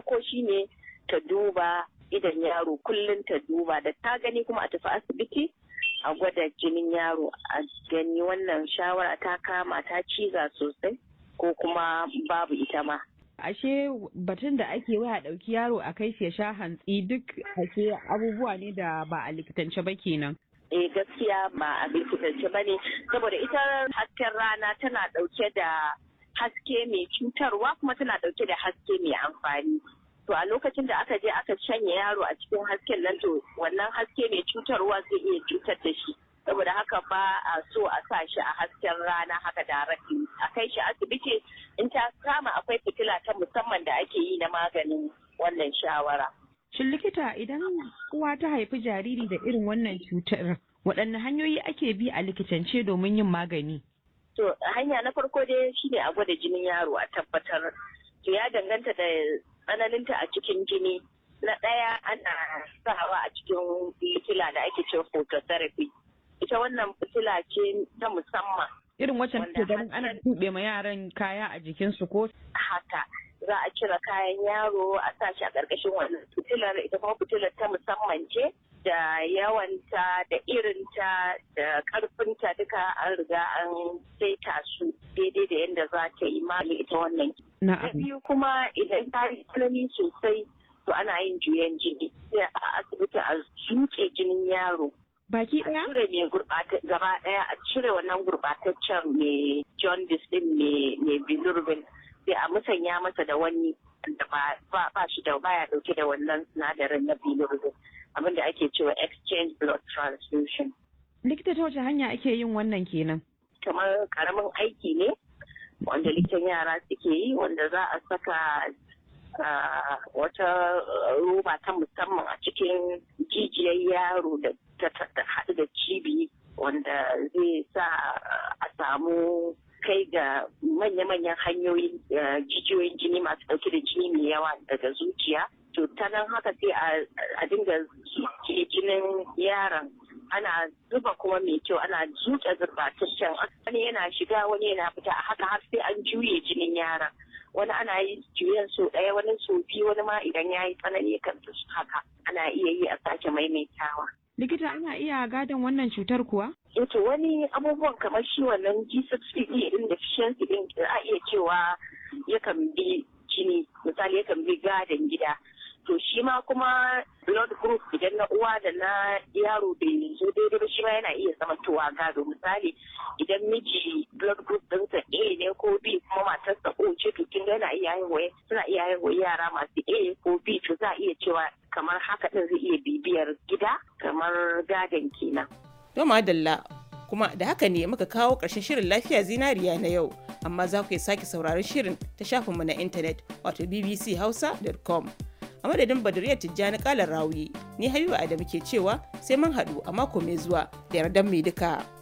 farko shine ta duba idan yaro kullum ta duba da ta gani kuma a tafi asibiti a gwada jinin yaro a gani wannan shawara ta kama ta ciza sosai ko kuma babu ita ma ashe batun da ake waya ɗauki yaro a kai shi ya sha hantsi duk ashe abubuwa ne da ba a likitance ba kenan eh gaskiya ba a likitance ba ne saboda ita hasken rana tana ɗauke da haske mai cutarwa kuma tana ɗauke da haske mai amfani to a lokacin da aka je aka shanya yaro a cikin hasken nan to wannan haske mai cutarwa zai iya cutar da shi saboda haka ba a so a sa shi a hasken rana haka da a kai shi asibiti in ta kama akwai fitila ta musamman da ake yi na maganin wannan shawara Shin likita idan uwa ta haifi jariri da irin wannan cutar waɗanne hanyoyi ake bi a likitance domin yin magani? To hanya na farko dai shine a gwada jinin yaro a tabbatar. To ya danganta da tsananinta a cikin jini. Na ɗaya ana sawa a cikin fitila da ake cewa phototherapy. Ita wannan fitila ce ta musamman. Irin wacce ke ganin ana tuɓe ma yaran kaya a jikinsu ko? Haka. za a cire kayan yaro a sa shi a ƙarƙashin wannan fitilar ita kuma fitilar ta musamman ce da yawanta da irinta da ƙarfinta duka an riga an saita su daidai da yadda za ta yi mali ita wannan. Na biyu kuma idan ta yi tsanani sosai to ana yin juyan jini sai a asibiti a zuke jinin yaro baki daya cire mai gurbata gaba daya a cire wannan gurbataccen mai jaundice din mai bilirubin sai a musanya masa da wani da ba shi da baya dauke da wannan sinadarin na bilirubin abin da ake cewa exchange blood transfusion. Likita ta wace hanya ake yin wannan kenan? Kamar karamin aiki ne wanda likitan yara suke yi wanda za a saka wata roba ta musamman a cikin jijiyar yaro da ta haɗu da cibi wanda zai sa a samu kai ga manya-manyan hanyoyin jijiyoyin jini masu ɗauke da jini mai yawa daga zuciya to ta nan haka sai a dinga zuke jinin yaron ana zuba kuma mai kyau ana zuke zurbataccen wani yana shiga wani yana fita a haka har sai an juye jinin yaron wani ana yi juyen so ɗaya wani so biyu wani ma idan ya yi tsanani kan haka ana iya yi a sake maimaitawa likita ana iya gadon wannan cutar kuwa yato wani abubuwan kamar shi wannan G6PD din deficiency din a iya cewa yakan bi jini misali yakan bi gadon gida to shi ma kuma blood group idan na uwa da na yaro bai zo daidai ba shi ma yana iya zamantowa gado misali idan miji blood group ɗinsa A ne ko B kuma matarsa O ce to kin yana iya haihuwa suna iya haihuwa yara masu A ko B to za a iya cewa kamar haka ɗin zai iya bibiyar gida kamar gadon kenan. To madalla kuma da haka ne muka kawo ƙarshen shirin lafiya zinariya na yau amma za ku iya sake sauraron shirin ta shafinmu na intanet wato bbchausa.com. a madadin badiriyar tijjani kalar rawi ni habiba adamu ke cewa sai mun haɗu a mako mai zuwa da yardan mai duka.